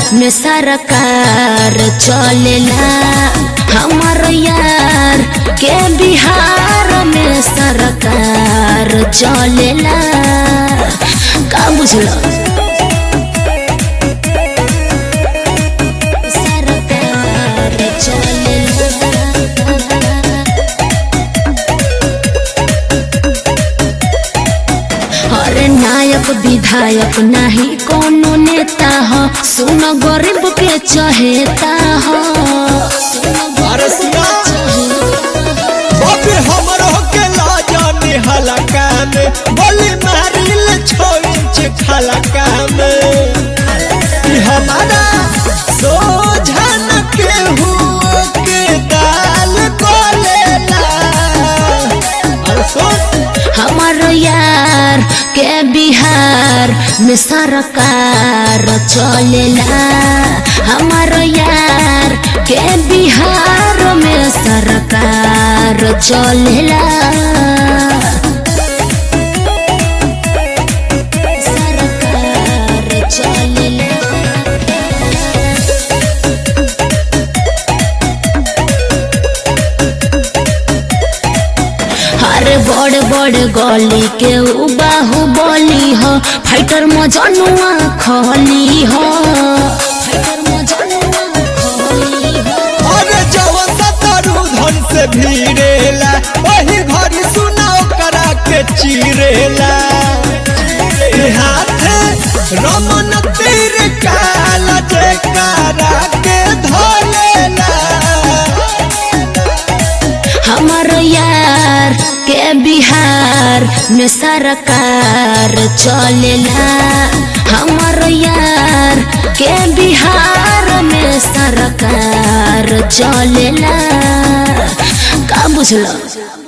में सरकार चलेला हमर यार के बिहार में सरकार चलेला का बुझलो सरकार चलेला अरे नायक विधायक नहीं कोनो नेता हो सुन गरीब के चहेता हो अरे सुना बाबे हमरो के लाजाने हलका में बोली मारिल छोड़ छे खलका में ई हमारा सोझन के हुओ के दाल कोलेला अरे सोच हमार यार के बिहार में सरकार चलेला हमार यार के बिहार में सरकार चलेला सरकार चलेला अरे बड़ बड़ गली के उ बाहुबली हो फाइटर मजनुआ खली हो फाइटर मजनुआ खली हो अरे जवन सतरू धन से भीड़ेला वही घड़ी सुनाओ करा के चीरेला ए हाथे रमन तीर काला जे करा के धोलेला हमार यार के बिहार में सरकार चलेला हमार यार के बिहार में सरकार चलेला का बुझलो